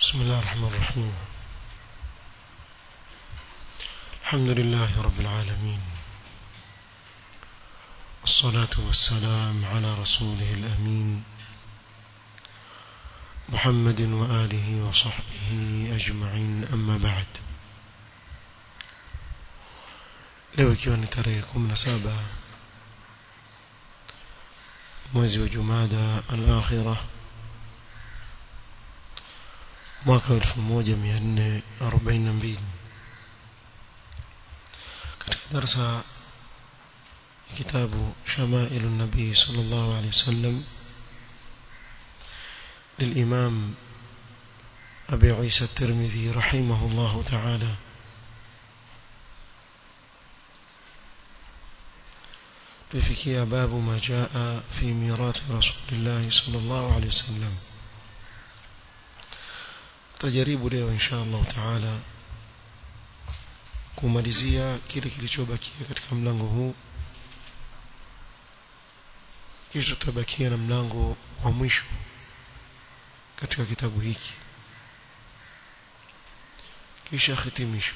بسم الله الرحمن الرحيم الحمد لله رب العالمين والصلاة والسلام على رسوله الأمين محمد وآله وصحبه أجمعين أما بعد leo ikiwa ni tarehe kumi na saba mwezi wa jumada al-akhira mwaka elfu moja mia nne arobaini na mbili katika darsa ya kitabu shamailu nabii sala llahu alehi wasallam للإمام أبي عيسى الترمذي رحمه الله تعالى tulifikia babu ma jaa fi mirathi rasulillah sallallahu alaihi wasallam tutajaribu leo insha Allah taala kumalizia kile kilichobakia katika mlango huu kisha tutabakia na mlango wa mwisho katika kitabu hiki kisha hitimisho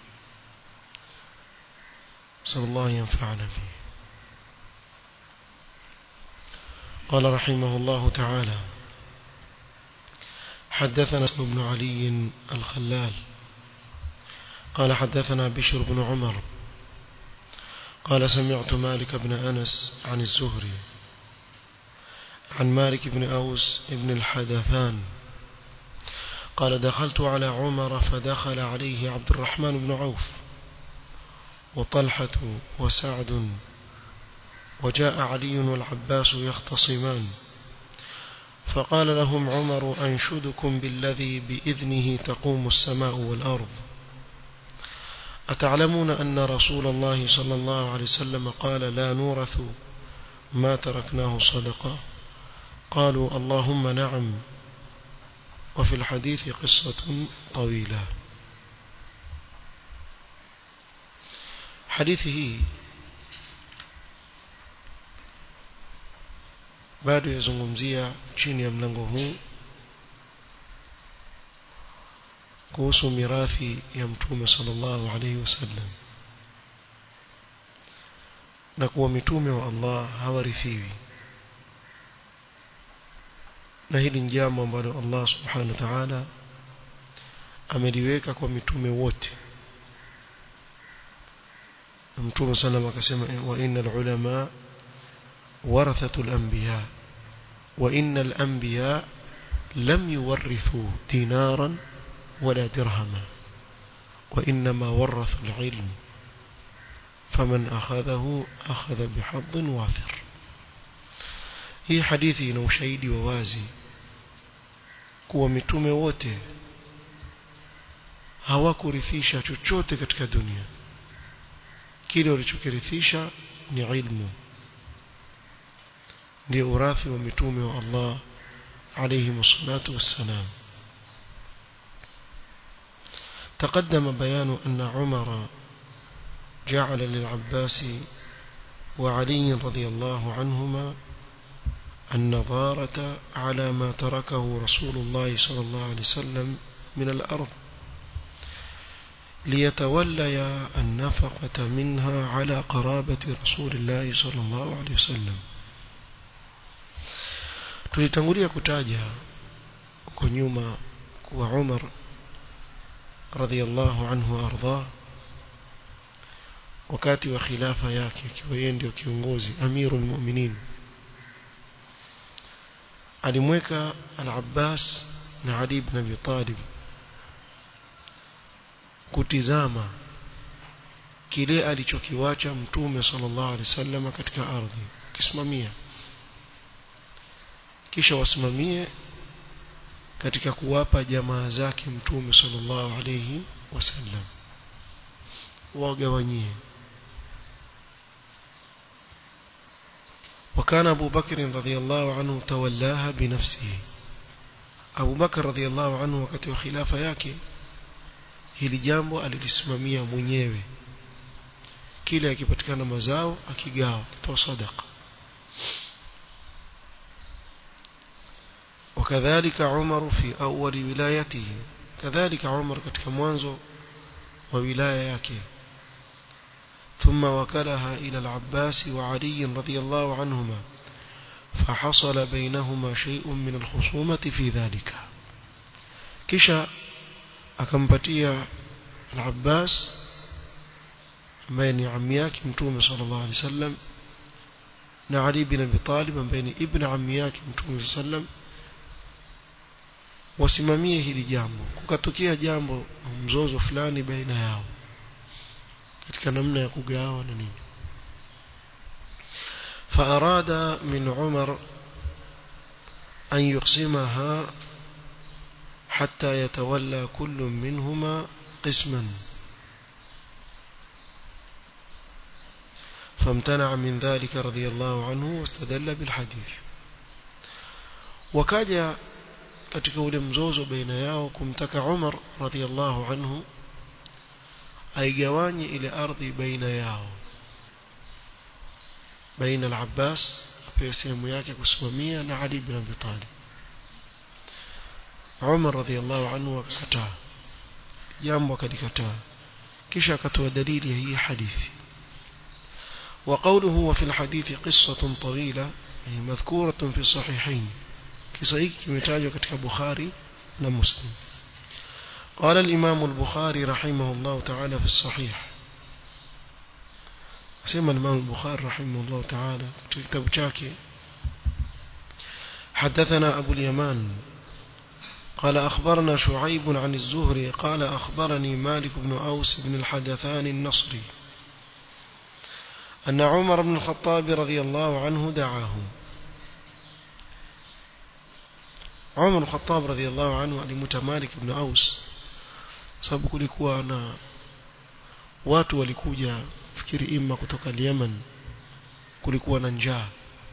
sallallahu yanfa'ana bihi قال رحمه الله تعالى حدثنا بن علي الخلال قال حدثنا بشر بن عمر قال سمعت مالك بن أنس عن الزهري عن مالك بن أوس بن الحدثان قال دخلت على عمر فدخل عليه عبد الرحمن بن عوف وطلحة وسعد وجاء علي والعباس يختصمان فقال لهم عمر أنشدكم بالذي بإذنه تقوم السماء والأرض أتعلمون أن رسول الله صلى الله عليه وسلم قال لا نورث ما تركناه صدقة قالوا اللهم نعم وفي الحديث قصة طويلة حديثه bado yazungumzia chini ya mlango huu kuhusu mirathi ya mtume sallallahu alaihi wasallam na kuwa mitume wa Allah hawarithiwi na hili ni jambo ambalo Allah subhanahu wa ta'ala ameliweka kwa mitume wote mtume sallam akasema wa innal ulama ورثة الأنبياء وإن الأنبياء لم يورثوا دينارا ولا درهما وإنما ورثوا العلم فمن أخذه أخذ بحظ وافر hii hadithi ina ushahidi wa wazi kuwa mitume wote hawakurithisha chochote katika dunia kile walichokirithisha ni ilmu ndio urathi wa mitume wa Allah alayhi salatu wassalam تقدم بيان أن عمر جعل للعباس وعلي رضي الله عنهما النظارة على ما تركه رسول الله صلى الله عليه وسلم من الأرض ليتوليا النفقة منها على قرابة رسول الله صلى الله عليه وسلم tulitangulia kutaja huko nyuma kuwa Umar radhiallahu anhu arda wakati wa khilafa yake akiwa yeye ndio kiongozi amirul mu'minin alimweka al-Abbas na Ali ibn Abi Talib kutizama kile alichokiwacha mtume sallallahu alaihi wasallam katika ardhi kisimamia kisha wasimamie katika kuwapa jamaa zake mtume sallallahu alayhi wasallam wagawanyie وكان أبو بكر رضي الله عنه تولاها بنفسه أبو بكر رضي الله عنه wakati wa khilafa yake hili jambo alilisimamia mwenyewe kile akipatikana mazao akigawa kutoa sadaqa وكذلك عمر في أول ولايته كذلك عمر katika mwanzo wa wilaya yake ثم وكلها إلى العباس وعلي رضي الله عنهما فحصل بينهما شيء من الخصومة في ذلك كشا akampatia al-Abbas ambaye ni ammi yake mtume sallallahu alaihi wasallam na Ali bin Abi Talib ambaye ni ibn ammi yake mtume sallam wasimamie hili jambo kukatokea jambo mzozo fulani baina yao katika namna ya kugawa na nini فأراد من عمر أن يقسمها حتى يتولى كل منهما قسما فامتنع من ذلك رضي الله عنه واستدل بالحديث وكاجا katika ule mzozo baina yao kumtaka Umar radhiallahu anhu aigawanye ile ardhi baina yao baina al-Abbas apewe sehemu yake kusimamia na Ali bin Abi Talib Umar radhiallahu anhu akakataa jambo akalikataa kisha akatoa dalili ya hii hadithi وقوله وفي الحديث قصة طويلة يعني مذكورة في الصحيحين كصحيح كمتاجه كتك بخاري ومسلم قال الإمام البخاري رحمه الله تعالى في الصحيح سمى الإمام البخاري رحمه الله تعالى كتاب شاكي حدثنا أبو اليمان قال أخبرنا شعيب عن الزهري قال أخبرني مالك بن أوس بن الحدثان النصري أن عمر بن الخطاب رضي الله عنه دعاه عمر بن الخطاب رضي الله عنه alimwita Malik ibn Aus sababu kulikuwa na watu walikuja fikiri imma kutoka Yemen kulikuwa na njaa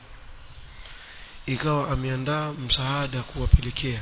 ikawa ameandaa msaada kuwapelekea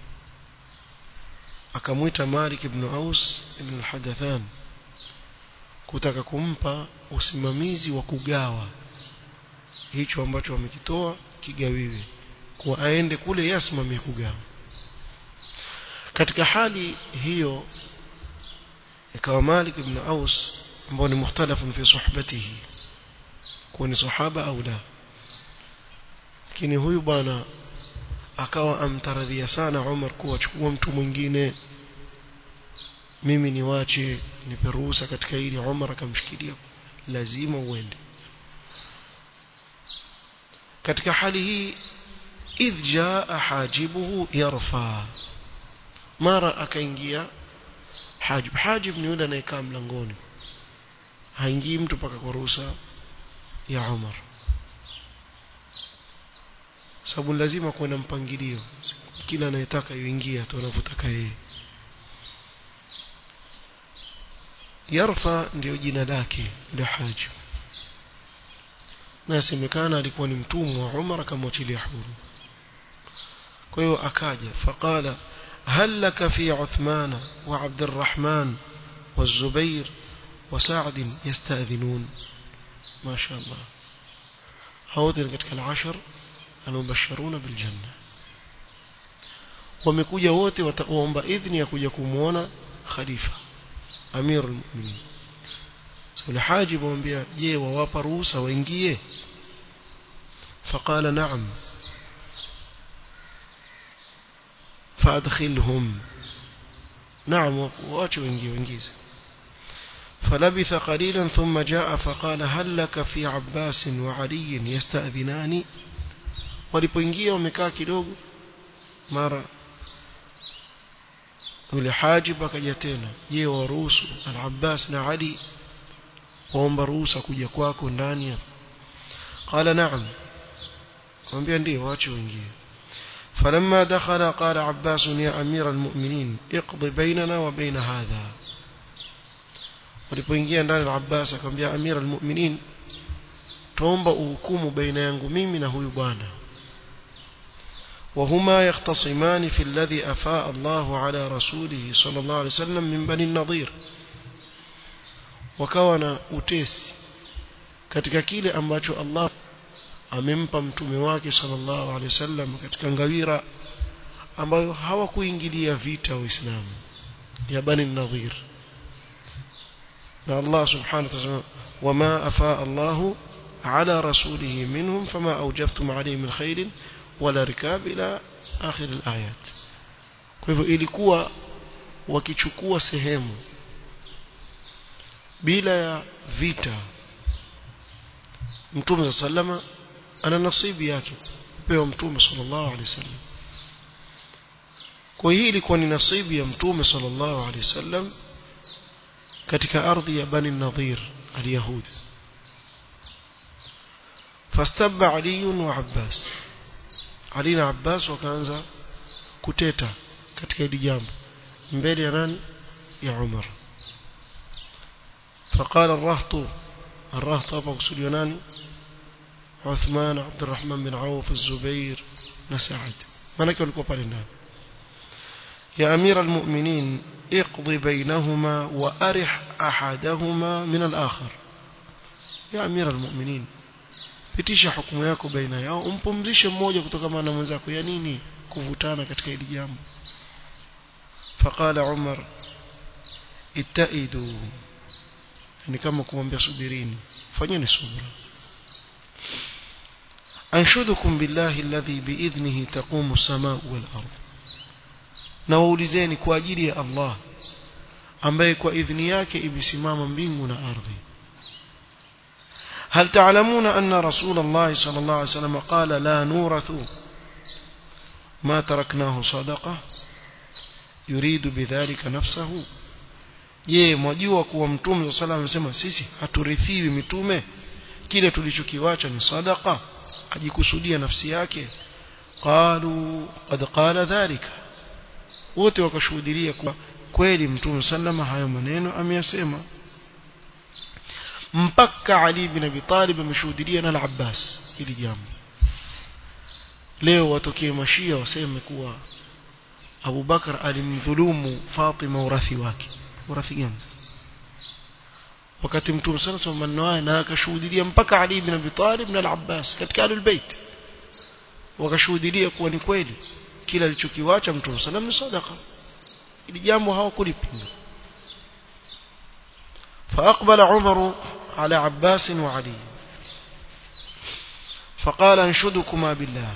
akamwita Malik ibn Aus ibn al-Hadathan kutaka kumpa usimamizi wa kugawa hicho ambacho wamekitoa kigawiwe kwa aende kule yasimamie kugawa katika hali hiyo ikawa Malik ibn Aus ambao ni mukhtalafun fi suhbatihi kuwa ni sahaba au la lakini huyu bwana akawa amtaradhia sana Umar kuwa chukua mtu mwingine mimi niwache nipe ruhusa katika hili Umar akamshikilia lazima uende katika hali hii idh jaa hajibuhu yarfa mara akaingia hajib hajib ni yule anayekaa mlangoni haingii mtu paka kwa ruhusa ya Umar sababu lazima kuwe na mpangilio kila anayetaka yuingia tu anavyotaka yeye yarfa ndio jina lake la hajib na yasemekana alikuwa ni mtumwa wa Umar akamwachilia huru kwa hiyo akaja faqala هل لك في عثمان وعبد الرحمن والزبير وسعد يستأذنون ما شاء الله هؤلاء katika العشر المبشرون بالجنة wamekuja wote wataomba idhni ya kuja kumuona khalifa amir almu'minin sule hajib mwambia je wawapa ruhusa waingie faqala na'am فادخلهم نعم واچو وينجي وينجيز فلبث قليلا ثم جاء فقال هل لك في عباس وعلي يستأذنان walipoingia wamekaa kidogo mara yule hajib akaja tena je waruhusu al-Abbas na Ali waomba ruhusa kuja kwako ndani hapa qala na'am mwambia ndio waache waingie فلما دخل قال عباس يا أمير المؤمنين اقض بيننا وبين هذا walipoingia ndani la Abbas akamwambia Amir al-Mu'minin tuomba uhukumu baina yangu mimi na huyu bwana وهما يختصمان في الذي أفاء الله على رسوله صلى الله عليه وسلم من بني النضير وكان utesi katika kile ambacho Allah amempa mtume wake sallallahu alaihi wasallam katika ngawira ambayo hawakuingilia vita Uislamu ya Bani Nadhir na Allah subhanahu wa ta'ala wama afaa Allahu على رسوله منهم فما أوجفتم عليه من خير ولا ركاب إلى آخر الآيات kwa hivyo ilikuwa wakichukua sehemu bila ya vita mtume sallama ana nasibu yake kupewa mtume sallallahu alaihi wasallam kwa hii ilikuwa ni nasibu ya mtume sallallahu alaihi wasallam katika ardhi ya bani nadhir alyahudi فاستب علي وعباس علي na Abbas wakaanza kuteta katika hili jambo mbele ya nani ya Umar فقال الرهط الرهط hapa kusudiwa nani عثمان عبد الرحمن بن عوف الزبير نسعد manake walikuwa pale ndani يا أمير المؤمنين اقضي بينهما وأرح أحدهما من الآخر يا أمير المؤمنين pitisha hukumu yako baina yao umpumzishe mmoja kutoka na mwenzako ya nini kuvutana katika hili jambo faqala umar ittaidu ni kama kumwambia subirini fanyeni subra anshudukum billahi alladhi biidhnihi taqumu as-samaa wal ardh na waulizeni kwa ajili ya Allah ambaye kwa idhni yake imesimama mbingu na ardhi هل تعلمون أن رسول الله صلى الله عليه وسلم قال لا نورث ما تركناه صدقة يريد بذلك نفسه je mwajua kuwa mtume wa sala amesema sisi haturithiwi mitume kile tulichokiwacha ni sadaqa ajikusudia nafsi yake qalu qad qala dhalika wote wakashuhudia kuwa kweli mtume sallama hayo maneno ameyasema mpaka Ali bin Abi Talib ameshuhudia na Al-Abbas ili jambo leo watokee mashia waseme kuwa Abu Bakar alimdhulumu Fatima urathi wake urathi gani wakati mtume sana sema maneno haya na akashuhudia mpaka Ali bin Abi Talib na Al-Abbas katika Ahlul Bait wakashuhudia kuwa ni kweli kila alichokiwacha mtume sallam ni sadaqa ili jambo hawakulipinga فأقبل عمر على عباس وعلي فقال انشدكما بالله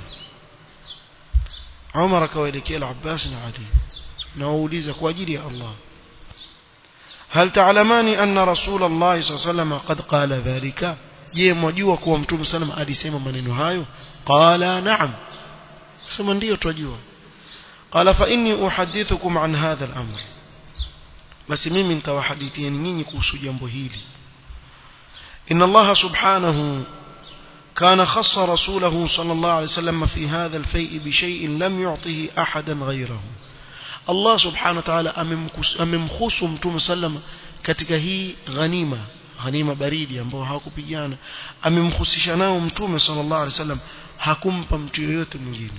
عمر كويلكي العباس وعلي نوليزك واجري الله هل تعلمان أن رسول الله صلى الله عليه وسلم قد قال ذلك je mwajua kuwa mtume sallam alisema maneno hayo qala na'am sema ndio twajua qala fa inni uhaddithukum an hadha al-amr basi mimi nitawahadithieni nyinyi kuhusu jambo hili inna Allah subhanahu كان خص رسوله صلى الله عليه وسلم في هذا الفيء بشيء لم يعطه أحدا غيره الله سبحانه وتعالى amemkhusu mtume sallam katika hii ghanima ghanima baridi ambao hawakupigana amemkhusisha nao mtume sallallahu alaihi wasallam hakumpa mtu yoyote mwingine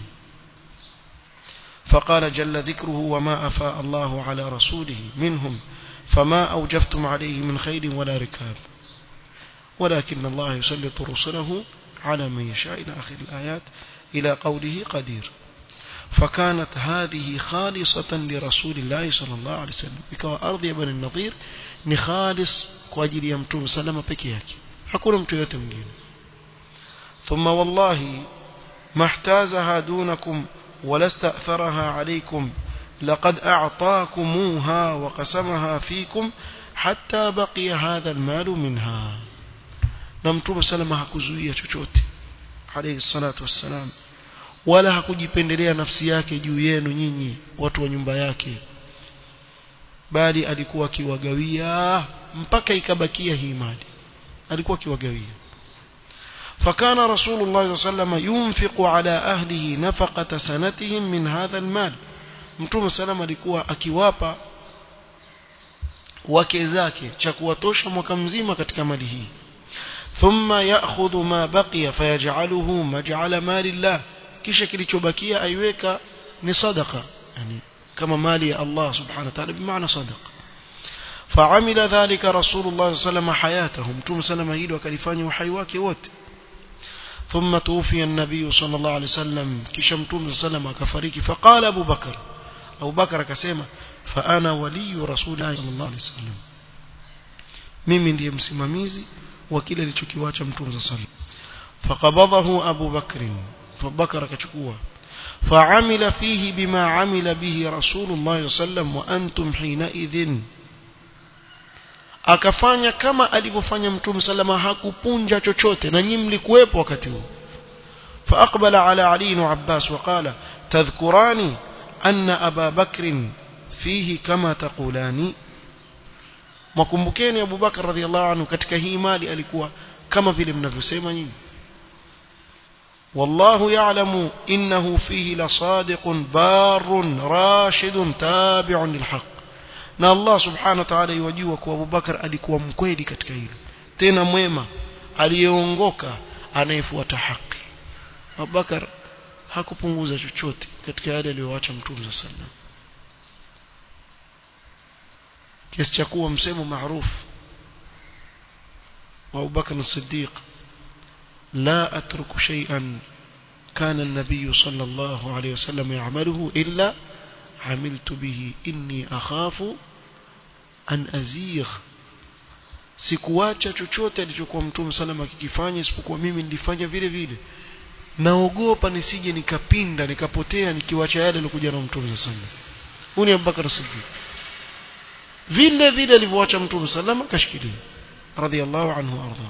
فقال جل ذكره وما أفاء الله على رسوله منهم فما أوجفتم عليه من خير ولا ركاب ولكن الله يسلط رسله على من يشاء إلى آخر الآيات إلى قوله قدير فكانت هذه خالصة لرسول الله صلى الله عليه وسلم ikawa ardhi ya bani nadhir ni khalis kwa ajili ya mtume salama peke yake hakuna mtu yote mwingine ثم والله ما احتازها دونكم ولا استأثرها عليكم لقد أعطاكموها وقسمها فيكم حتى بقي هذا المال منها na mtume salama hakuzuia chochote alayhi salatu wassalam wala hakujipendelea nafsi yake juu yenu nyinyi watu wa nyumba yake bali alikuwa akiwagawia mpaka ikabakia hii mali alikuwa akiwagawia فكان رسول الله صلى الله عليه وسلم ينفق على أهله نفقة سنتهم من هذا المال mtume sallam alikuwa akiwapa wake zake cha kuwatosha mwaka mzima katika mali hii thumma ya'khudhu ma baqiya fayaj'aluhu maj'ala mali Allah kisha kilichobakia aiweka ni sadaqa yani kama mali ya Allah subhanahu wa ta'ala bimaana sadaqa فعمل ذلك رسول الله صلى الله عليه وسلم حياته متوم سلم hilo akalifanya uhai wake wote ثم توفي النبي صلى الله عليه وسلم kisha mtume صلى الله عليه وسلم akafariki فقال ابو بكر ابو بكر akasema فانا ولي رسول الله صلى الله عليه وسلم mimi ndiye msimamizi wa kile alichokiwacha mtume صلى الله عليه وسلم فقبضه ابو بكر ابو بكر akachukua فعمل فيه بما عمل به رسول الله صلى الله عليه وسلم وانتم حينئذ akafanya kama alivyofanya mtume salama hakupunja chochote na nyinyi mlikuwepo wakati huo فاقبل على علي وعباس وقال تذكران ان ابا بكر فيه كما تقولان mkumbukeni Abu Bakar radhiallahu anhu katika hii mali alikuwa kama vile mnavyosema nyinyi والله يعلم إنه فيه لصادق بار راشد تابع للحق na Allah subhanahu wa ta'ala yajua kuwa Abu Bakar alikuwa mkweli katika hilo tena mwema aliyeongoka anayefuata haki Abu Bakar hakupunguza chochote katika yale aliyoacha Mtume sallallahu alaihi wasallam kiasi cha kuwa msemo maarufu wa Abu Bakar as-Siddiq لا أترك شيئا كان النبي صلى الله عليه وسلم يعمله إلا عملت به إني أخاف أن أزيغ sikuacha chochote alichokuwa mtume salama akikifanya isipokuwa mimi nilifanya vile vile naogopa nisije nikapinda nikapotea nikiwacha yale alikuja na mtume salama huyu ni Abubakar Siddiq vile vile alivyoacha mtume salama kashikilia radhiallahu anhu arda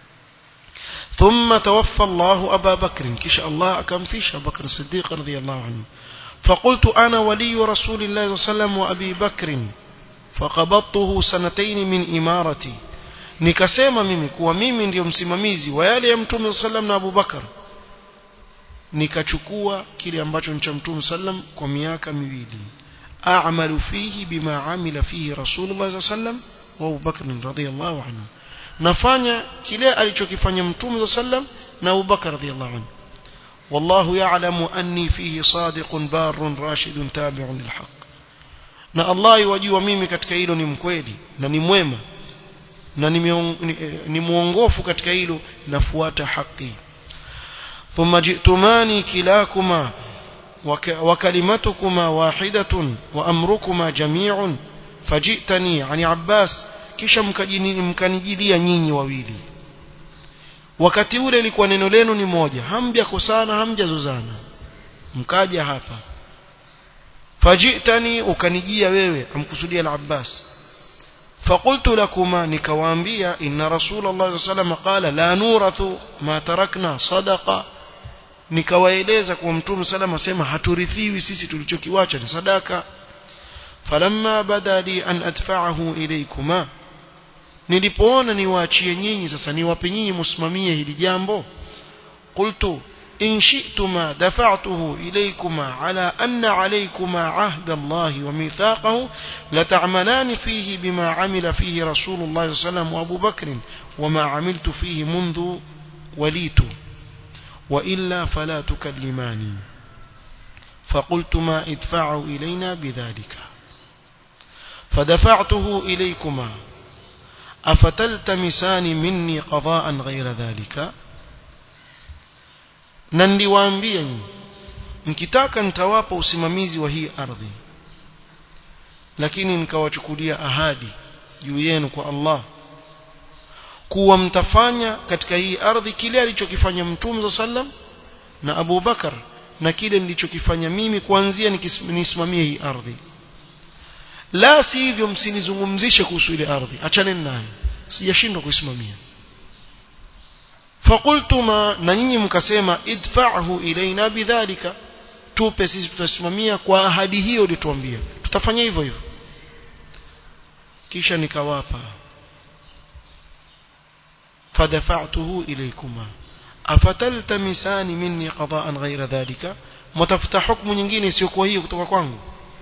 ثم توفى الله أبا بكر كش الله أكم فيش أبا بكر الصديق رضي الله عنه فقلت أنا ولي رسول الله صلى الله عليه وسلم وأبي بكر فقبضته سنتين من إمارتي nikasema mimi kuwa mimi ndio msimamizi wa yale ya mtume sallam na Abu Bakar nikachukua kile ambacho ni cha mtume sallam kwa miaka miwili a'malu fihi bima amila fihi rasulullah sallam wa Abu Bakr radhiyallahu anhu nafanya kile alichokifanya mtume sallam na Abu Bakar radhiyallahu anhu wallahu ya'lamu anni fihi sadiqun barrun rashidun tabi'un lilhaq na Allah yajua mimi katika hilo ni mkweli na ni mwema na ni, ni, ni muongofu katika hilo nafuata haki thumma ji'tumani kilakuma وكلمتكما واحدة وأمركما جميع فجئتني عن عباس kisha mkanijilia nyinyi wawili wakati ule ilikuwa neno lenu ni moja hamjakosana hamjazozana mkaja hapa fajitani ukanijia wewe amkusudia al-Abbas فقلت لكما نكوانبيا إن رسول الله صلى الله عليه وسلم قال لا نورث ما تركنا صدقة nikawaeleza kwa mtume salama asema haturithiwi sisi tulichokiwacha ni sadaka falamma bada li an adfa'ahu ilaykuma nilipoona niwaachie nyinyi sasa niwape nyinyi msimamie hili jambo qultu in shi'tuma dafa'tuhu ilaykuma ala anna alaykuma ahda Allah wa mithaqahu la ta'malani fihi bima 'amila fihi rasulullah sallallahu alayhi wasallam wa Abu Bakr wama 'amiltu fihi منذ وليت وإلا فلا تكلماني فقلت ما ادفعوا إلينا بذلك فدفعته إليكما أفتلتمسان مني قضاء غير ذلك na niliwaambia nyinyi mkitaka nitawapa usimamizi wa hii ardhi lakini nikawachukulia ahadi juu yenu kwa Allah kuwa mtafanya katika hii ardhi kile alichokifanya Mtume sallam na Abu Bakar na kile nilichokifanya mimi kuanzia nisimamie hii ardhi la si hivyo msinizungumzishe kuhusu ile ardhi achaneni nayo sijashindwa kuisimamia faqultuma na nyinyi mkasema idfa'hu ilaina bidhalika tupe sisi tutasimamia kwa ahadi hiyo ulituambia tutafanya hivyo hivyo kisha nikawapa فدفعته إليكما أفتلتمسان مني قضاء غير ذلك متفتح حكم nyingine isiyokuwa hiyo kutoka kwangu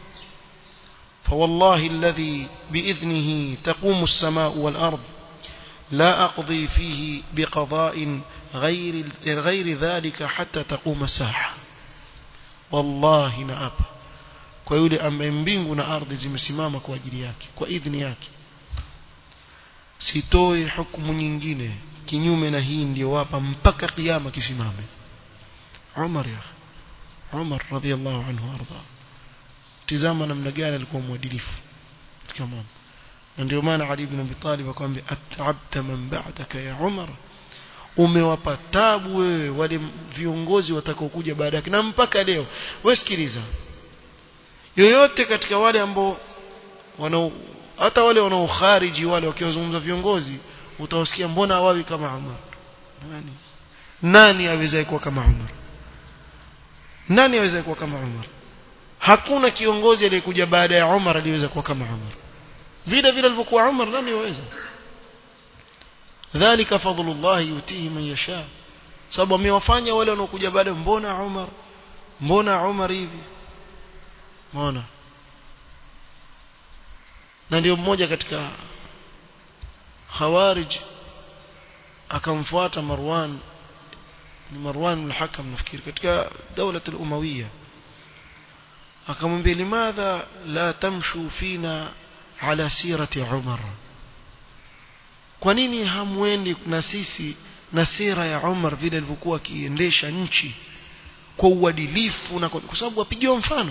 فوالله الذي بإذنه تقوم السماء والأرض لا أقضي فيه بقضاء غير غير ذلك حتى تقوم الساعة والله نأب kwa yule ambaye mbingu na ardhi zimesimama kwa ajili yake kwa idhni yake sitoi hukumu nyingine kinyume na hii ndio wapa mpaka kiyama kisimame Umar ya Umar radhiallahu anhu arda tizama namna gani alikuwa mwadilifu katika mambo na ndio maana Ali ibn Abi Talib akamwambia at'abta man ba'daka ya Umar umewapa tabu wewe wale viongozi watakaokuja baada yake na mpaka leo wewe sikiliza yoyote katika wale ambao wana hata wale wanaokhariji wale wakiwazungumza viongozi utawasikia mbona hawawi kama Umar nani nani aweza kuwa kama Umar nani aweza kuwa kama Umar hakuna kiongozi aliyekuja baada ya Umar aliyeweza kuwa kama Umar vile vile alivyokuwa Umar nani waweza dhalika fadlullah yutihi man yasha sababu amewafanya wale wanaokuja baada mbona Umar mbona Umar hivi mbona na ndio mmoja katika khawarij akamfuata Marwan ni Marwan al-Hakam nafikiri katika dawla al-Umawiya akamwambia limadha la tamshu fina ala sirati Umar kwa nini hamwendi na sisi na sira ya Umar vile alivyokuwa akiendesha nchi kwa uadilifu na kwa sababu apigiwa mfano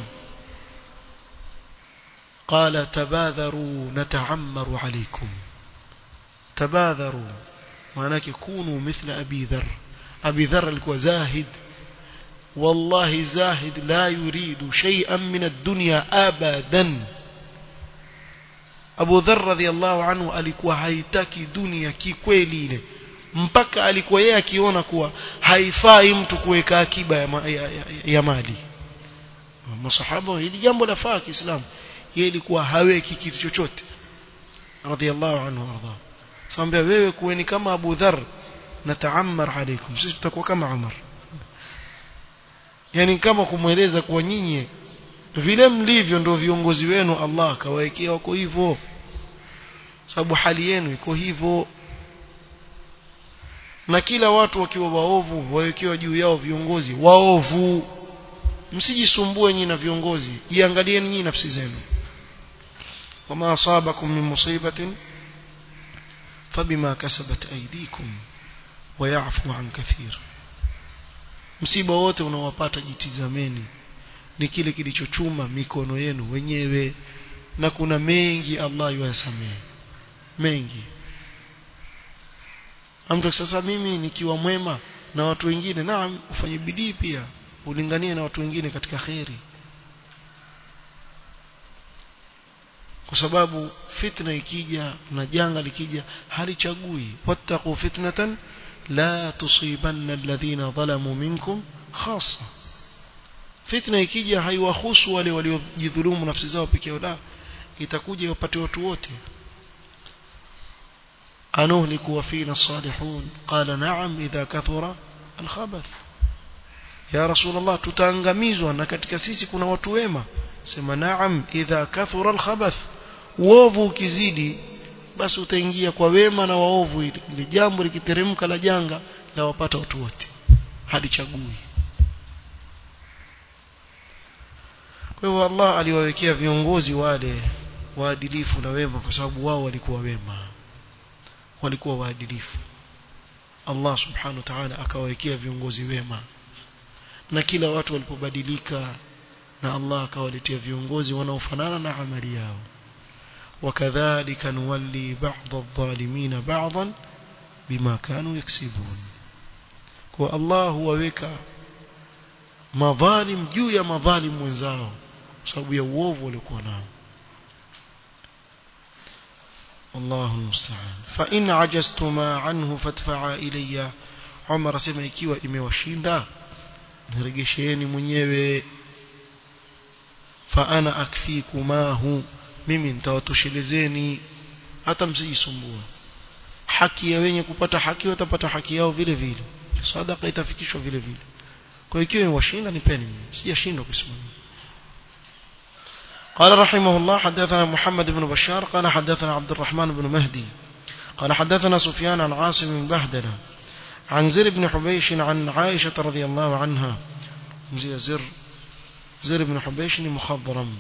قال تباذروا نتعمر عليكم تباذروا معناك كونوا مثل أبي ذر أبي ذر alikuwa زاهد والله زاهد لا يريد شيئا من الدنيا أبدا Abu Dharr radhiallahu anhu alikuwa haitaki dunia kikweli ile mpaka alikuwa yeye akiona kuwa haifai mtu kuweka akiba ya, ma, ya, ya, ya mali masahaba hili jambo lafaa Kiislamu yeye ilikuwa haweki kitu chochote radhiallahu anhu arda sambia wewe kuweni kama Abu Dharr nataammar alaikum sisi tutakuwa kama Umar yani kama kumweleza kuwa nyinyi vile mlivyo ndio viongozi wenu Allah akawaekea wako hivyo sababu hali yenu iko hivyo na kila watu wakiwa waovu wawekewa juu yao viongozi waovu msijisumbue nyinyi na viongozi jiangalieni nyinyi nafsi zenu wama asabakum min musibatin fabima kasabat aydikum wayafu an kathir msiba wote unaowapata jitizameni ni kile kilichochuma mikono yenu wenyewe na kuna mengi Allah yuyasamehe mengi amtu sasa mimi nikiwa mwema na watu wengine naam ufanye bidii pia ulinganie na watu wengine katika kheri kwa sababu fitna ikija na janga likija halichagui wattaqu fitnatan la tusibanna alladhina zalamu minkum khassa fitna ikija haiwahusu wale waliojidhulumu nafsi zao pekee yao la itakuja iwapate watu wote anuhliku wa fina salihun qala na'am idha kathura alkhabath ya rasulullah tutaangamizwa na katika sisi kuna watu wema sema na'am idha kathura alkhabath uovu ukizidi basi utaingia kwa wema na waovu ili jambo likiteremka la janga la wapata watu wote halichagui kwa hivyo Allah aliwawekea viongozi wale waadilifu na wema kwa sababu wao walikuwa wema walikuwa waadilifu Allah subhanahu wa ta'ala akawawekea viongozi wema na kila watu walipobadilika na Allah akawaletea viongozi wanaofanana na amali yao وكذلك نولي بعض الظالمين بعضا بما كانوا يكسبون والله huwaweka madhalim juu ya madhalim wenzao sababu ya uovu waliokuwa nao والله المستعان فإن عجزتما عنه فادفعا إلي عمر sema ikiwa imewashinda nirejesheni mwenyewe fa ana akfikumahu mimi nitawatoshelezeni hata msijisumbue haki ya wenye kupata haki watapata haki yao vile vile sadaka itafikishwa vile vile kwa hiyo ikiwa washinda nipeni sijashindwa kusimamia قال رحمه الله حدثنا محمد بن بشار قال حدثنا عبد الرحمن بن مهدي قال حدثنا سفيان عن عاصم بن بهدلة عن زر بن حبيش عن عائشة رضي الله عنها زر زر بن حبيش مخضرم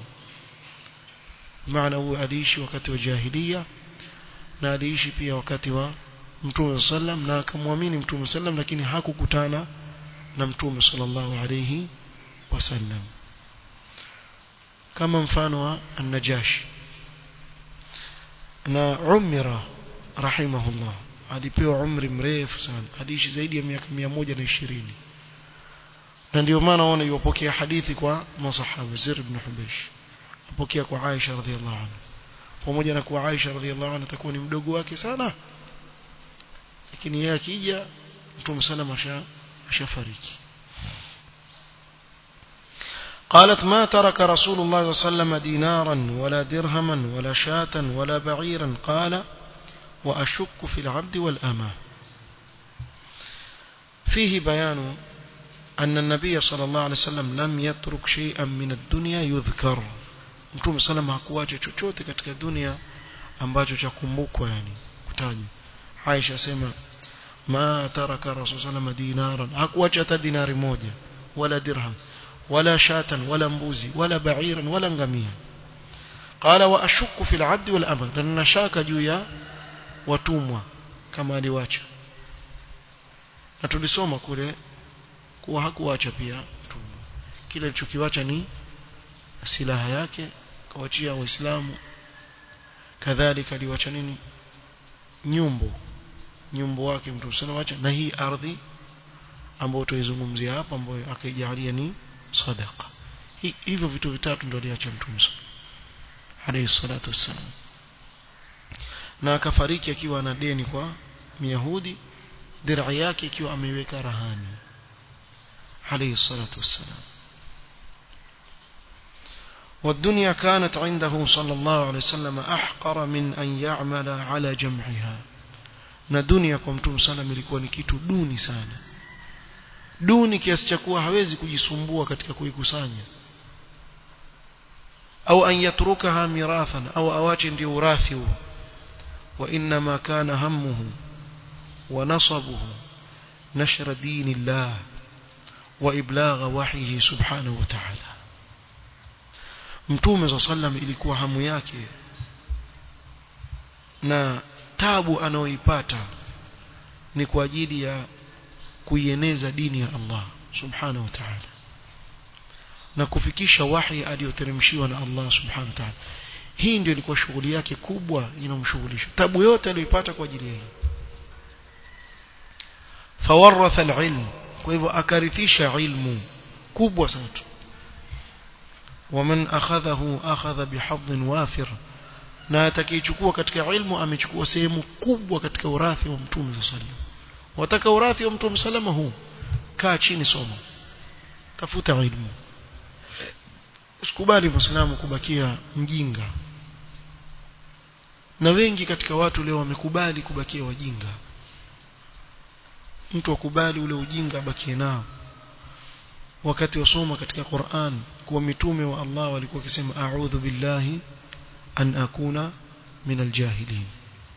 معنى هو aliishi wakati wa jahiliya na aliishi pia wakati wa mtume sallam na akamwamini mtume sallam lakini hakukutana na mtume sallallahu alayhi wasallam kama mfano wa an-najashi na umira rahimahullah alipewa umri mrefu sana aliishi zaidi ya miaka 120 na ndio maana waona yupokea hadithi kwa masahaba Zir ibn Hubaysh apokea kwa Aisha radhiallahu anha pamoja na kuwa Aisha radhiallahu anha atakuwa ni mdogo wake sana lakini yeye akija mtume sana masha ashafariki قالت ما ترك رسول الله صلى الله عليه وسلم دينارا ولا درهما ولا شاة ولا بعيرا قال وأشك في العبد والأمة فيه بيان أن النبي صلى الله عليه وسلم لم يترك شيئا من الدنيا يذكر mtume sallam hakuacha chochote katika dunia ambacho cha kumbukwa yani kutajwa Aisha sema ma taraka rasul sallam dinaran hakuacha hata dinari moja wala dirham wala shatan wala mbuzi wala ba'iran wala ngamia qala wa ashukku fil 'abdi wal ama na nashaka juu ya watumwa kama aliwacha na tulisoma kule kuwa hakuacha pia mtumwa kile alichokiwacha ni silaha yake kawachia waislamu kadhalika aliwacha nini nyumbu nyumbu wake mtu sana wacha na hii ardhi ambayo tuizungumzia hapa ambayo akaijalia ni sadaqa hivyo vitu vitatu ndio aliacha mtume alayhi salatu wassalam na akafariki akiwa na deni kwa Myahudi dir'a yake ikiwa ameiweka rahani alayhi salatu wassalam والدنيا كانت عنده صلى الله عليه وسلم أحقر من أن يعمل على جمعها na dunia kwa mtume sallam ilikuwa ni kitu duni sana duni kiasi cha kuwa hawezi kujisumbua katika kuikusanya au an yatrukaha mirathan au awache ndio urathi huo wa inma kana hammuhu wa nasabuhu nashra dinillah wa iblagha wahyihi subhanahu wa ta'ala mtume sallam ilikuwa hamu yake na tabu anaoipata ni kwa ajili ya kuieneza dini ya Allah subhanahu wa ta'ala na kufikisha wahi aliyoteremshiwa na Allah subhanahu wa ta'ala hii ndio ilikuwa shughuli yake kubwa inamshughulisha tabu yote aliyoipata kwa ajili yake fawaratha alilm kwa hivyo akarithisha ilmu kubwa sana ومن أخذه أخذ بحظ وافر na atakayechukua katika ilmu amechukua sehemu kubwa katika urathi wa mtume sallam wataka urathi wa mtume salama huu kaa chini soma tafuta ilmu usikubali muislamu kubakia mjinga na wengi katika watu leo wamekubali kubakia wajinga mtu akubali ule ujinga abakie nao wakati wasoma katika Qur'an kuwa mitume wa Allah walikuwa wakisema a'udhu billahi an akuna min aljahilin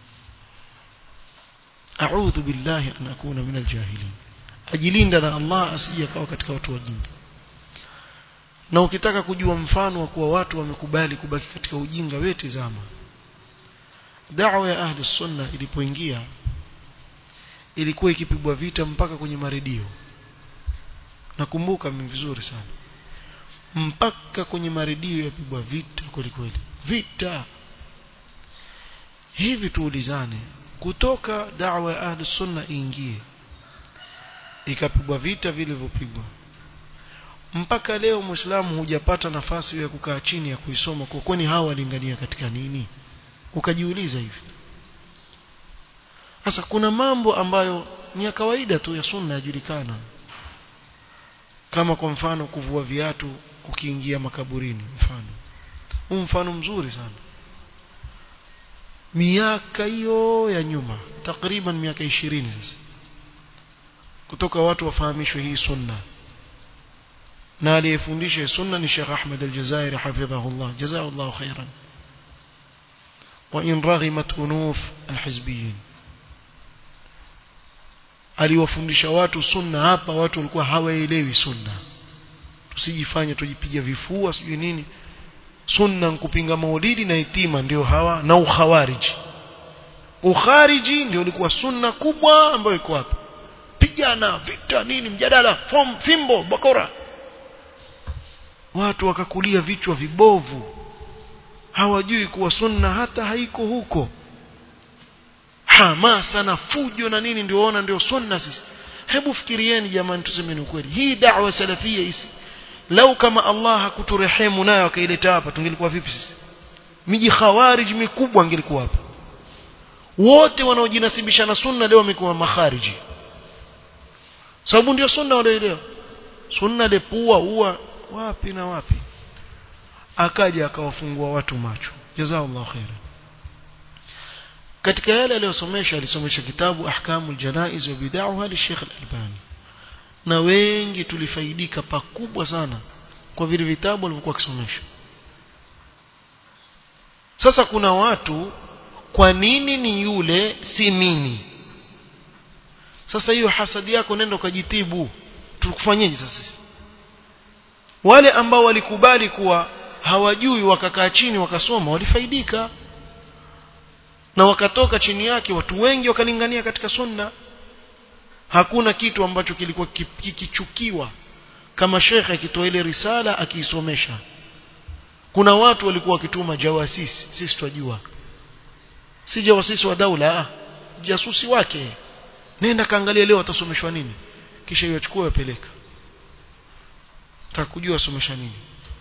a'udhu billahi an akuna min aljahilin ajilinda na Allah asije akawa katika watu wajinga na ukitaka kujua mfano wa kuwa watu wamekubali kubaki katika ujinga wewe tazama da'wa ya ahli sunna ilipoingia ilikuwa ikipigwa vita mpaka kwenye maredio nakumbuka mimi vizuri sana mpaka kwenye maredio yapigwa vita kweli kweli vita hivi tuulizane kutoka da'wa ya ahli sunna iingie ikapigwa vita vilivyopigwa mpaka leo muislamu hujapata nafasi ya kukaa chini ya kuisoma kwa kwani hawa walingania katika nini ukajiuliza hivi sasa kuna mambo ambayo ni ya kawaida tu ya sunna yajulikana kama kwa mfano kuvua viatu ukiingia makaburini mfano huu mfano mzuri sana miaka hiyo ya nyuma takriban miaka ishirini sasa kutoka watu wafahamishwe hii sunna na aliyefundisha sunna ni Sheikh Ahmed Al-Jazairi hafidhahullah jazakallahu khairan wa in raghimat unuf alhizbiyin aliwafundisha watu sunna hapa watu walikuwa hawaelewi sunna tusijifanye tujipiga vifua sijui nini sunna kupinga maulidi na itima ndio hawa na ukhawariji ukhariji ndio ulikuwa sunna kubwa ambayo iko hapa pigana vita nini mjadala fom, fimbo bakora watu wakakulia vichwa vibovu hawajui kuwa sunna hata haiko huko hamasa na fujo na nini ndio ona ndio sunna sisi hebu fikirieni jamani tusemeni ukweli hii da'wa salafia hisi lau kama Allah hakuturehemu nayo akaileta hapa tungelikuwa vipi sisi miji khawarij mikubwa angelikuwa hapa wote wanaojinasibisha na sunna leo wamekuwa makhariji sababu ndio sunna walioelewa sunna lepua uwa wapi na wapi akaja akawafungua watu macho jazakallahu khairan katika yale aliyosomesha alisomesha kitabu ahkamul janaiz wa bid'aha li Sheikh Al-Albani na wengi tulifaidika pakubwa sana kwa vile vitabu alivyokuwa akisomesha sasa kuna watu kwa nini ni yule si mimi sasa hiyo hasadi yako nenda ukajitibu tukufanyeje sasa wale ambao walikubali kuwa hawajui wakakaa chini wakasoma walifaidika na wakatoka chini yake watu wengi wakalingania katika sunna hakuna kitu ambacho kilikuwa kikichukiwa kama shekhe akitoa ile risala akiisomesha kuna watu walikuwa wakituma jawasisi sisi twajua si jawasisi wa daula jasusi wake nenda kaangalia leo atasomeshwa nini kisha iwachukue wapeleka takujua asomesha nini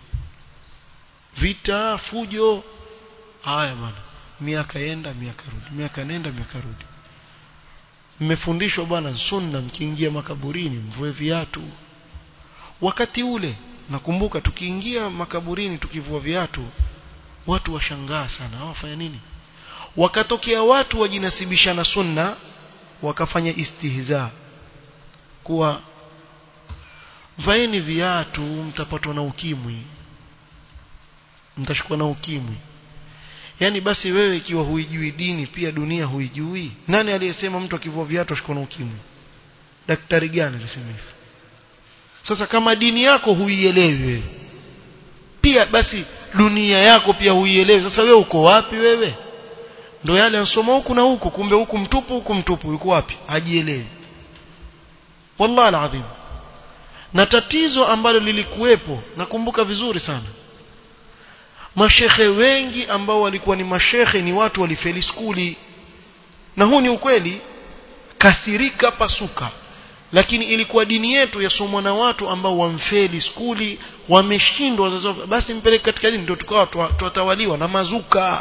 vita fujo haya bwana miaka yenda miaka rudi miaka nenda miaka rudi mmefundishwa bwana sunna mkiingia makaburini mvue viatu wakati ule nakumbuka tukiingia makaburini tukivua viatu watu washangaa sana hawafanya nini wakatokea watu wajinasibisha na sunna wakafanya istihza kuwa vaeni viatu mtapatwa na ukimwi mtashikwa na ukimwi yani basi wewe ikiwa huijui dini pia dunia huijui nani aliyesema mtu akivua viatu ashikwa na ukimwi daktari gani alisema hivyo sasa kama dini yako huielewi wewe pia basi dunia yako pia huielewi sasa wewe uko wapi wewe ndo yale ansoma huku na huku kumbe huku mtupu huku mtupu yuko wapi hajielewi wallahi alazim na tatizo ambalo lilikuwepo nakumbuka vizuri sana mashekhe wengi ambao walikuwa ni mashekhe ni watu walifeli skuli na huu ni ukweli kasirika pasuka lakini ilikuwa dini yetu yasomwa na watu ambao wamfeli skuli wameshindwa wazazi basi mpeleke katika dini ndio tukawa tuwatawaliwa na mazuka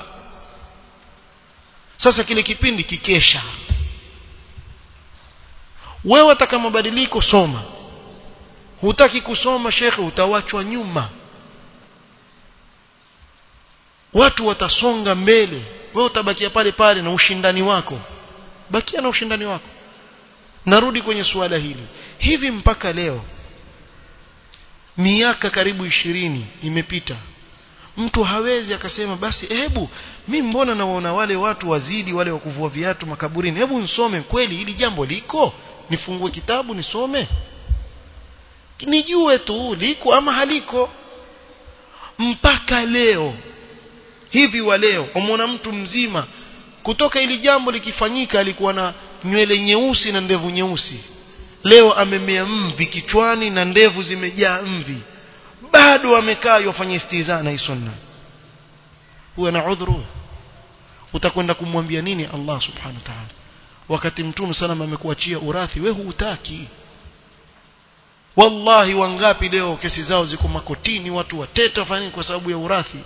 sasa kile kipindi kikesha wewe ataka mabadiliko soma hutaki kusoma shekhe utawachwa nyuma watu watasonga mbele wewe utabakia pale pale na ushindani wako bakia na ushindani wako narudi kwenye suala hili hivi mpaka leo miaka karibu ishirini imepita mtu hawezi akasema basi hebu mi mbona nawaona wale watu wazidi wale wa kuvua viatu makaburini hebu nisome kweli hili jambo liko nifungue kitabu nisome nijue tu liko ama haliko mpaka leo hivi wa leo umwona mtu mzima kutoka ili jambo likifanyika alikuwa na nywele nyeusi na ndevu nyeusi leo amemea mvi kichwani na ndevu zimejaa mvi bado amekaa yafanya istiza na sunna huwa na udhuru utakwenda kumwambia nini Allah subhanahu wa ta'ala wakati mtume sana amekuachia urathi wewe hutaki wallahi wangapi leo kesi zao ziko makotini watu wateta fanyeni kwa sababu ya urathi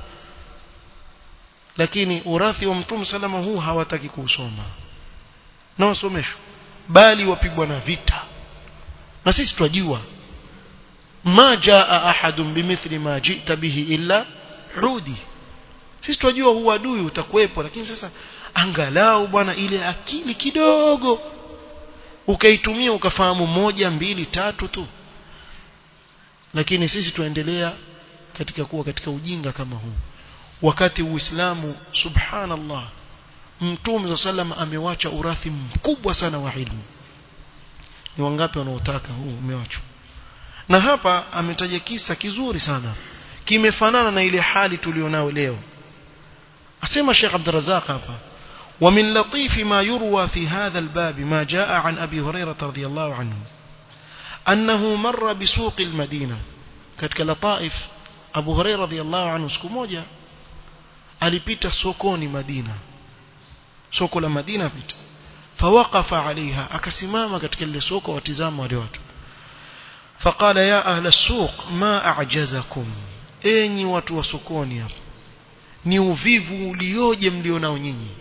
lakini urathi wa mtume salama huu hawataki kuusoma na wasomeshwa bali wapigwa na vita na sisi twajua ma jaa ahadun bimithli ma jita bihi illa rudi sisi twajua huu adui utakuwepo lakini sasa angalau bwana ile akili kidogo ukaitumia ukafahamu moja mbili tatu tu lakini sisi tuendelea katika kuwa katika ujinga kama huu wakati uislamu subhanallah mtume sallam amewacha urathi mkubwa sana wa ilmu ni wangapi wanaotaka huu umewachwa na hapa ametaja kisa kizuri sana kimefanana na ile hali tulionao leo asema Sheikh Abdurrazzaq hapa ومن لطيف ما يروى في هذا الباب ما جاء عن أبي هريرة رضي الله عنه أنه مر بسوق المدينة katika lataif Abu Hurairah radhiyallahu anhu siku moja alipita sokoni Madina soko la Madina pita fawaqafa alaiha akasimama katika ile soko watizama wale watu faqala ya ahla as-suq ma a'jazakum enyi watu wa sokoni hapa ni uvivu ulioje mlionao nyinyi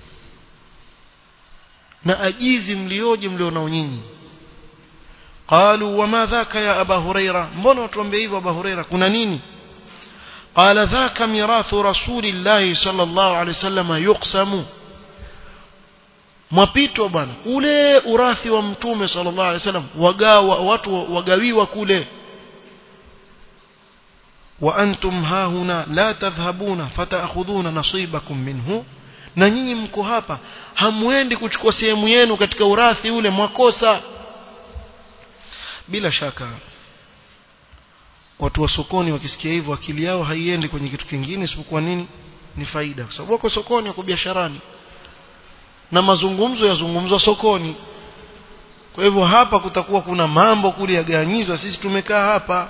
na ajizi mlioje mlionao nyinyi قالوا وما ذاك يا أبا هريرة mbona watuambia hivyo Abu Huraira kuna nini قال ذاك ميراث رسول الله صلى الله عليه وسلم يقسم mwapitwa bwana ule urathi wa mtume sallallahu alaihi wasallam wagawa watu wagawiwa kule wa antum hahuna la tadhhabuna fataakhudhuna nasibakum minhu na nyinyi mko hapa hamwendi kuchukua sehemu yenu katika urathi ule mwakosa bila shaka watu wa sokoni wakisikia hivyo akili yao haiendi kwenye kitu kingine isipokuwa nini ni faida kwa sababu wako sokoni wako biasharani na mazungumzo yazungumzwa sokoni kwa hivyo hapa kutakuwa kuna mambo kule yaganyizwa sisi tumekaa hapa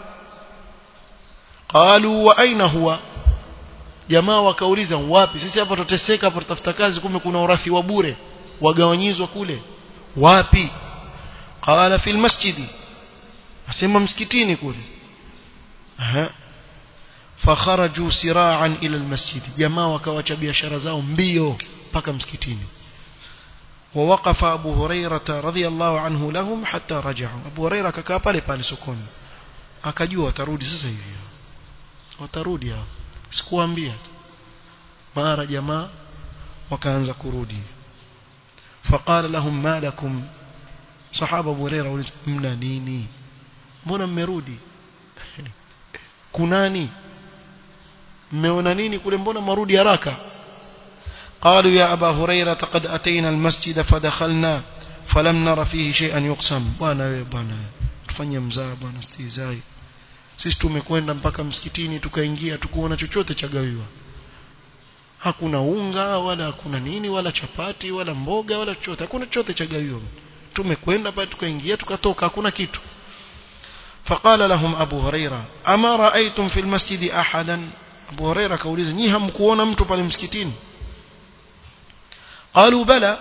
qalu wa aina huwa jamaa wakauliza wapi sisi hapa tuteseka hapa tutafuta kazi kumbe kuna urathi wa bure wagawanyizwa kule wapi qala fil masjidi asema msikitini kule aha fakharaju sira'an ila almasjid jamaa wakawacha biashara zao mbio mpaka msikitini ووقف أبو هريرة رضي الله عنه لهم حتى رجعوا أبو هريرة كkaa pale pale sokoni akajua watarudi sasa hivi watarudi hao sikuambia mara jamaa wakaanza kurudi فقال لهم ما لكم صحابه ابو هريره mna nini mbona mmerudi kunani mmeona nini kule mbona marudi haraka قالوا يا أبا هريرة قد أتينا المسجد فدخلنا فلم نر فيه شيئا يقسم bwana wewe bwana tufanye mzaa bwana stizai sisi tumekwenda mpaka msikitini tukaingia tukuona chochote cha gawiwa hakuna unga wala hakuna nini wala chapati wala mboga wala chochote hakuna chochote cha gawiwa tumekwenda pale tukaingia tukatoka hakuna kitu فقال لهم أبو هريرة أما رأيتم في المسجد أحدا أبو هريرة كوليز ني هم كونا mtu pale msikitini قالوا بلى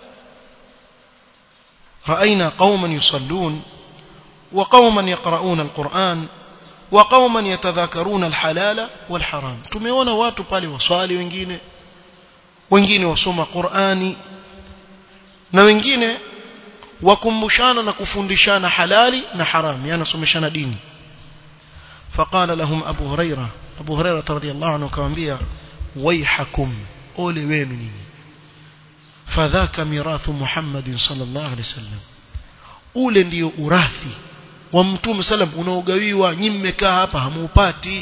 رأينا قوما يصلون وقوما يقرؤون القرآن وقوما يتذاكرون الحلال والحرام tumeona watu pale waswali wengine wengine wasoma Qur'ani na wengine wakumbushana na kufundishana halali na haram yani someshana dini فقال لهم أبو هريرة أبو هريرة رضي الله عنه كوانبيا ويحكم أولي وين نيني فذاك ميراث محمد صلى الله عليه وسلم ule ndio urathi wa mtume salam unaogawiwa nyinyi mmekaa hapa hamuupati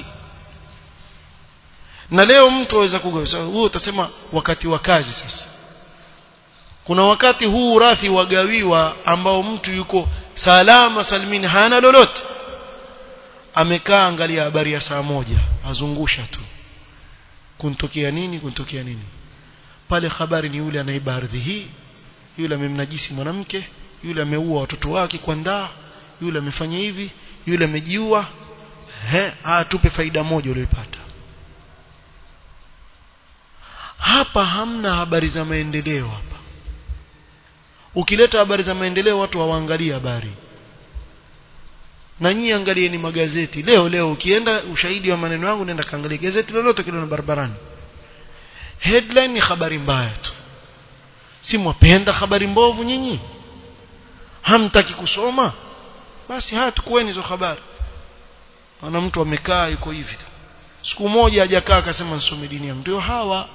na leo mtu aweza kugawa huo utasema wakati wa kazi sasa kuna wakati huu urathi wagawiwa ambao mtu yuko salama salimini hana lolote amekaa angalia habari ya saa moja azungusha tu kuntokea nini kuntokea nini pale habari ni yule anaiba ardhi hii yule amemnajisi mwanamke yule ameua watoto wake kwa ndaa yule amefanya hivi yule amejiua he tupe faida moja uliyopata hapa hamna habari za maendeleo hapa ukileta habari za maendeleo watu hawaangalie habari na nyinyi angalieni magazeti leo leo ukienda ushahidi wa maneno yangu nenda kaangalia gazeti lolote kile na barabarani headline ni habari mbaya tu si mwapenda habari mbovu nyinyi hamtaki kusoma basi haya tukueni hizo habari ana mtu amekaa yuko hivi siku moja hajakaa akasema nisome dini yangu ndio hawa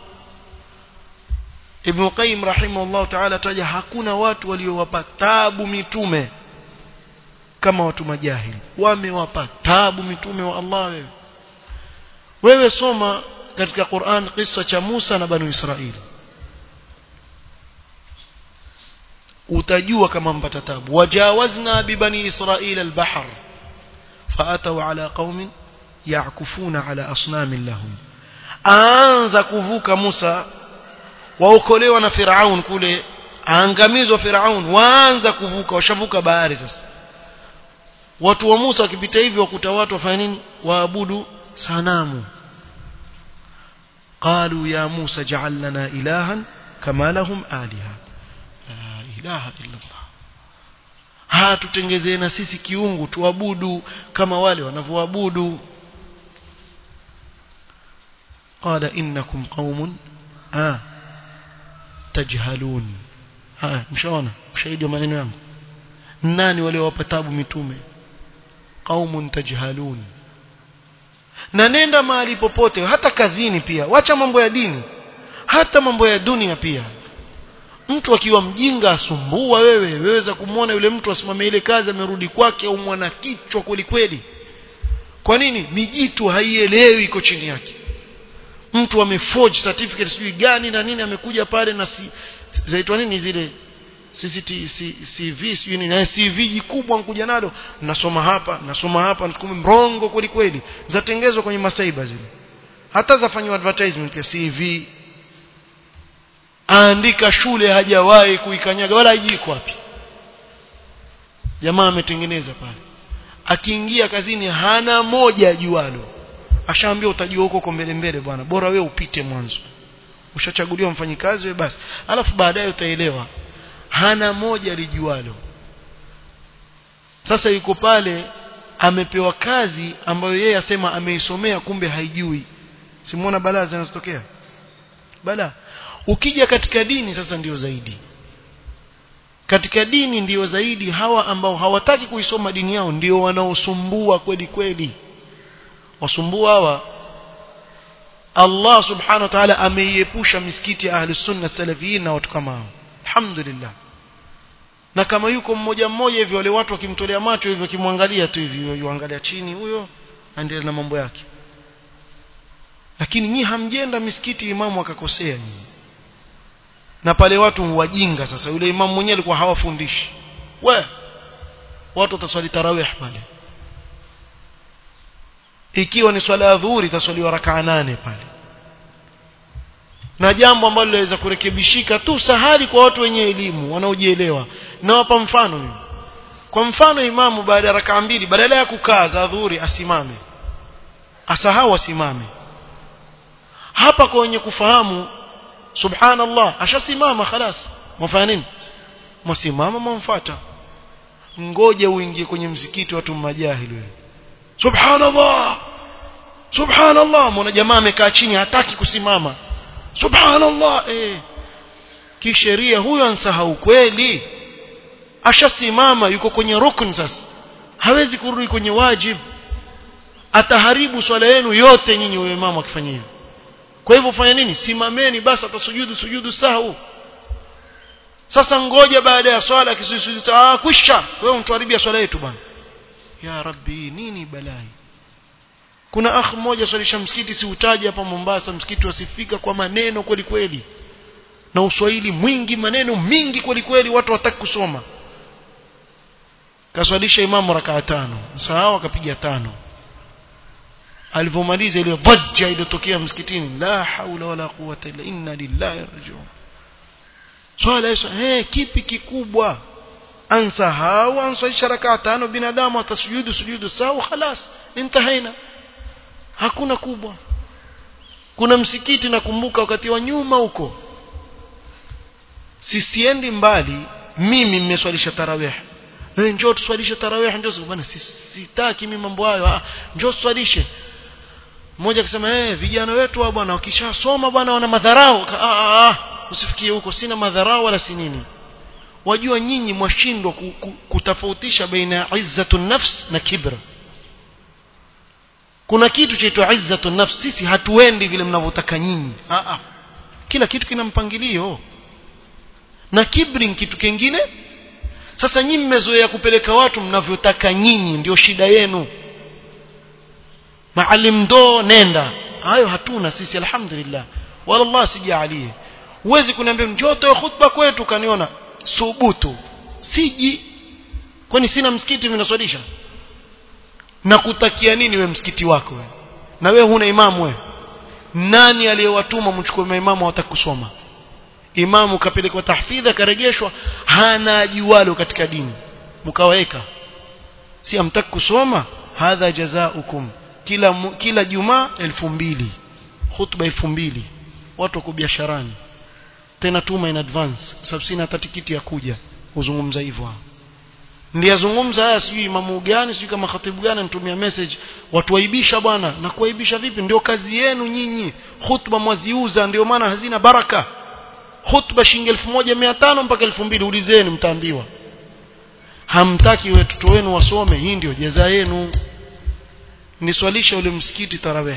Ibn Qayyim rahimahullah ta'ala taja hakuna watu waliowapa tabu mitume kama watu majahili wamewapa tabu mitume wa Allah wewe wewe soma katika Qur'an kisa cha Musa na Banu Israili utajua kama mpata tabu wajawazna bibani israila albahr faataw ala qaumin ya'kufuna ala asnamin lahum aanza kuvuka Musa waokolewa na Firaun kule aangamizwa Firaun waanza kuvuka washavuka bahari sasa watu wa Musa wakipita hivi wakuta watu wafanya nini waabudu sanamu قالوا يا موسى اجعل لنا إلها كما لهم آلهة لا إله إلا الله ها tutengezee na sisi kiungu tuabudu kama wale wanavyoabudu قال إنكم قوم آه تجهلون ها mshaona ushahidi wa maneno yangu nani wale wapatabu mitume qaumun tajhalun na nenda mahali popote hata kazini pia wacha mambo ya dini hata mambo ya dunia pia mtu akiwa mjinga asumbua wewe weweza kumwona yule mtu asimame ile kazi amerudi kwake au mwana kichwa kweli kweli kwa nini mijitu haielewi iko chini yake mtu ameforge certificate sijui gani na nini amekuja pale na si, zaitwa nini zile CCT CV sijui nini na CV jikubwa nkuja nalo nasoma hapa nasoma hapa kumbe mrongo kweli kweli zatengezwa kwenye masaiba zile hata zafanywa advertisement ya CV aandika shule hajawahi kuikanyaga wala hajiko wapi jamaa ametengeneza pale akiingia kazini hana moja jualo ashaambia utajua huko huko mbele mbele bwana bora we upite mwanzo ushachaguliwa mfanyikazi we basi alafu baadaye utaelewa hana moja lijualo sasa yuko pale amepewa kazi ambayo yeye asema ameisomea kumbe haijui simuona balaa zinazotokea balaa ukija katika dini sasa ndiyo zaidi katika dini ndiyo zaidi hawa ambao hawataki kuisoma dini yao ndio wanaosumbua kweli kweli wasumbua hawa Allah subhanahu wa ta'ala ameiepusha misikiti ya ahli sunna salafiyin na watu kama hao alhamdulillah na kama yuko mmoja mmoja hivi wale watu wakimtolea macho hivyo kimwangalia tu hivi yuangalia chini huyo aendelea na mambo yake lakini nyi hamjenda misikiti imamu akakosea nyinyi na pale watu wajinga sasa yule imamu mwenyewe alikuwa hawafundishi we watu wataswali tarawih pale ikiwa ni swala ya dhuhuri itaswaliwa rakaa nane pale na jambo ambalo linaweza kurekebishika tu sahali kwa watu wenye elimu wanaojielewa nawapa mfano mimi kwa mfano imamu baada ya rakaa mbili badala ya kukaa za dhuhuri asimame asahau asimame hapa kwa wenye kufahamu subhanallah ashasimama khalas mwafanya nini mwasimama mwamfuata ngoje uingie kwenye msikiti watu majahili wewe subhanallah subhanallah mwana jamaa amekaa chini hataki kusimama subhanallah eh kisheria huyo ansahau kweli ashasimama yuko kwenye rukun sasa hawezi kurudi kwenye wajib ataharibu swala yenu yote nyinyi huyo imamu akifanya hivyo kwa hivyo fanya nini simameni basi atasujudu sujudu sahu sasa ngoja baada ya swala kisujudu ah kwisha wewe mtuharibia swala yetu bwana ya rabbi nini balai kuna akh mmoja swalisha msikiti siutaji hapa Mombasa msikiti wasifika kwa maneno kweli kweli na uswahili mwingi maneno mingi kweli kweli watu wataki kusoma kaswalisha imamu rakaa tano sahau akapiga tano alivyomaliza ile dhajja iliyotokea msikitini la haula wala quwwata illa inna lillahi rajiun swala hizo eh kipi kikubwa ansahau answalisha rakaa tano binadamu atasujudu sujudu sawa khalas intahaina hakuna kubwa kuna msikiti nakumbuka wakati wa nyuma huko sisiendi mbali mimi mmeswalisha tarawih eh njoo tuswalishe tarawih njoo bwana sitaki mimi mambo hayo ah njoo tuswalishe mmoja akasema eh vijana wetu wa bwana wakishasoma bwana wana madharau ah ah usifikie huko sina madharau wala si nini wajua nyinyi mwashindwa kutofautisha baina ya izzatun nafs na kibra kuna kitu chaitwa izzatun nafs sisi hatuendi vile mnavyotaka nyinyi ah ah kila kitu kina mpangilio na kibri ni kitu kingine sasa nyinyi mmezoea kupeleka watu mnavyotaka nyinyi ndio shida yenu maalim ndo nenda hayo hatuna sisi alhamdulillah wala Allah sijalie huwezi kuniambia njoo toe khutba kwetu kaniona subutu siji kwani sina msikiti vinaswalisha na kutakia nini we msikiti wako we na we huna imamu we nani aliyewatuma mchukue maimamu hawataka kusoma imamu kapelekwa tahfidha karejeshwa hana ajualo katika dini mkaweka si amtaki kusoma hadha jazaukum kila mu- kila jumaa elfu mbili khutba elfu mbili watu wako biasharani tena tuma in advance sababu sina hata tikiti ya kuja kuzungumza hivyo hao ndiye azungumza haya sijui imamu gani sijui kama khatibu gani anitumia message watu waibisha bwana na kuwaibisha vipi ndio kazi yenu nyinyi khutba mwaziuza ndio maana hazina baraka khutba shilingi 1500 mpaka 2000 ulizeni mtaambiwa hamtaki watoto wenu wasome hii ndio jaza yenu niswalisha ule msikiti tarawih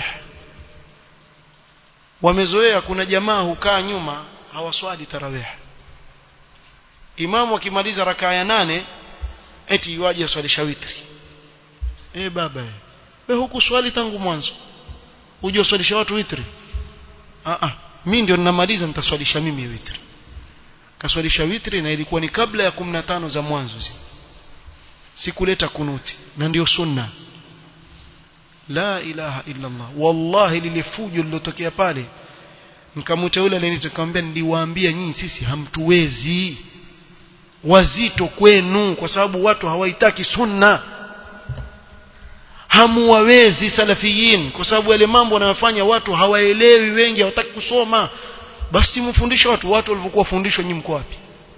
wamezoea kuna jamaa hukaa nyuma hawaswali tarawih imamu akimaliza rakaa ya nane eti waje aswalisha witri eh baba eh wewe hukuswali tangu mwanzo uje uswalisha watu witri ah ah mimi ndio ninamaliza nitaswalisha mimi witri kaswalisha witri na ilikuwa ni kabla ya 15 za mwanzo zi sikuleta kunuti na ndio sunna la ilaha illa Allah wallahi lile fujo lilotokea pale nikamwita yule aliyenitamwambia niliwaambia nyinyi sisi hamtuwezi wazito kwenu kwa sababu watu hawaitaki sunna hamuwawezi salafiyin kwa sababu yale mambo wanayofanya watu hawaelewi wengi hawataki kusoma basi mfundishe watu watu walivyokuwa fundishwa nyinyi mko wapi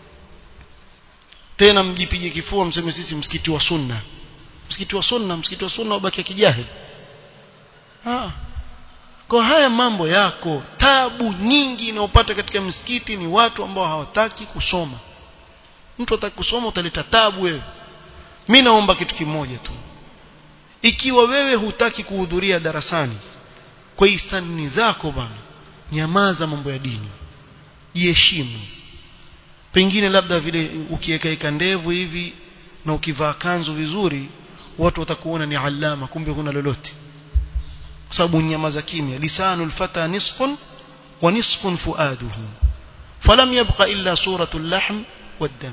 tena mjipige kifua mseme sisi msikiti wa sunna msikiti wa sunna msikiti wa sunna ubaki kijahili ah kwa haya mambo yako tabu nyingi inayopata katika msikiti ni watu ambao hawataki kusoma mtu ataki kusoma utaleta tabu wewe mimi naomba kitu kimoja tu ikiwa wewe hutaki kuhudhuria darasani kwa hisani zako bana nyamaza mambo ya dini jiheshimu pengine labda vile ukiwekaeka ndevu hivi na ukivaa kanzu vizuri watu watakuona ni alama kumbe huna lolote kwa sababu nyamaza kimya lisanul fata nisfun wa nisfun fuaduhu falam yabqa illa suratul lahm والدم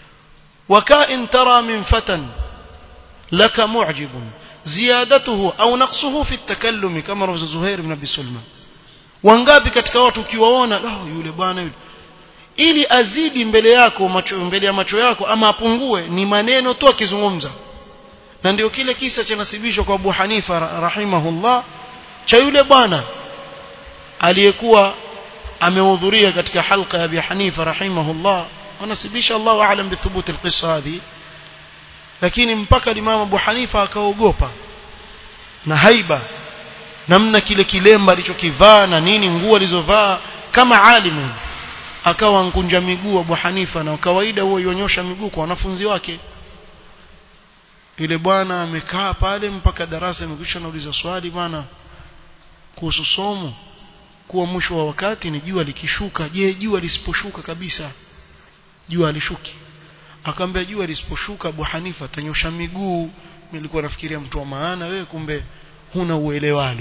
وكائن ترى من فتى لك معجب زيادته أو نقصه في التكلم كما روى زهير بن أبي سلمى wangapi katika watu ukiwaona oh, yule bwana yule ili azidi mbele yako macho mbele ya macho yako ama apungue ni maneno tu akizungumza na ndio kile kisa cha nasibishwa kwa Abu Hanifa rahimahullah cha yule bwana aliyekuwa amehudhuria katika halqa ya Abi Hanifa rahimahullah wanasibisha Allahu aalam bithubuti alqissa hadi lakini mpaka Imam Abu Hanifa akaogopa na haiba namna kile kilemba alichokivaa na nini nguo alizovaa kama alimu akawa nkunja miguu Abu Hanifa na kawaida huo yonyosha miguu kwa wanafunzi wake yule bwana amekaa pale mpaka darasa imekwisha nauliza swali bwana kuhusu somo kuwa mwisho wa wakati ni jua likishuka je jua lisiposhuka kabisa jua alishuki akamwambia jua lisiposhuka Abu Hanifa atanyosha miguu nilikuwa nafikiria mtu wa maana wewe kumbe huna uelewalo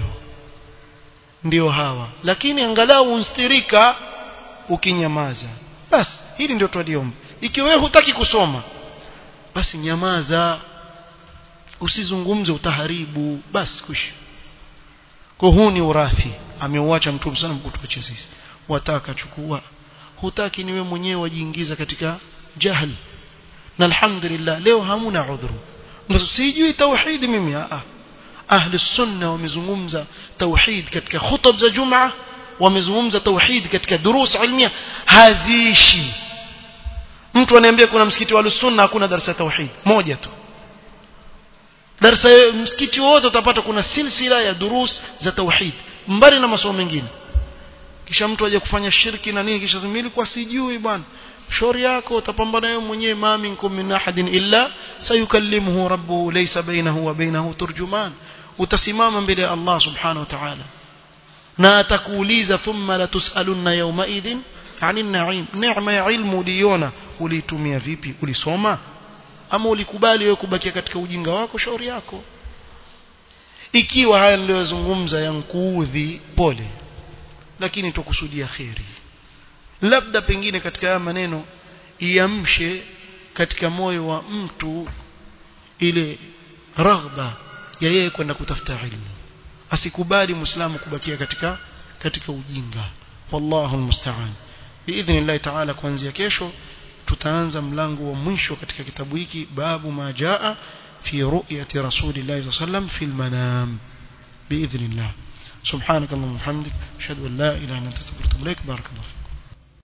ndio hawa lakini angalau unstirika ukinyamaza basi hili ndio twaliomba ikiwa wewe hutaki kusoma basi nyamaza usizungumze utaharibu basi kushi kwa huu ni urathi ameuacha mtume sana mkutuache sisi wataka chukua hutaki niwe mwenyewe wajiingiza katika jahl na alhamdulillah leo hamuna udhuru sijui tauhid mimi a ahli sunna wamezungumza tauhid katika khutub za jumaa wamezungumza tauhid katika durus ilmia haziishi mtu aniambia kuna msikiti wa sunna hakuna darasa ya tauhid moja tu darasa msikiti wote utapata kuna silsila ya durus za tauhid mbali na masomo mengine kisha mtu aje kufanya shirki na nini kisha mimi kwa sijui bwana shauri yako utapambana wewe mwenyewe ma minkum min ahadin illa sayukallimuhu rabbuhu laysa bainahu wa bainahu turjuman utasimama mbele ya Allah subhanahu wa ta'ala na atakuuliza thumma la tusalunna yawma idhin anin na'im neema ya ilmu uliona ulitumia vipi ulisoma ama ulikubali wewe kubakia katika ujinga wako shauri yako ikiwa haya niliyozungumza yankuudhi pole lakini tukusudia kheri labda pengine katika haya maneno iamshe katika moyo wa mtu ile raghba ya yeye kwenda kutafuta ilmu asikubali muislamu kubakia katika katika ujinga wallahu almusta'an biidhnillah taala kuanzia kesho tutaanza mlango wa mwisho katika kitabu hiki babu ma jaa fi ru'yati rasulillahi sallam fil manam biidhnillah subhanakallahumma hamdik ashhadu an la ilaha illa anta astaghfiruka wa atubu ilaik barakallahu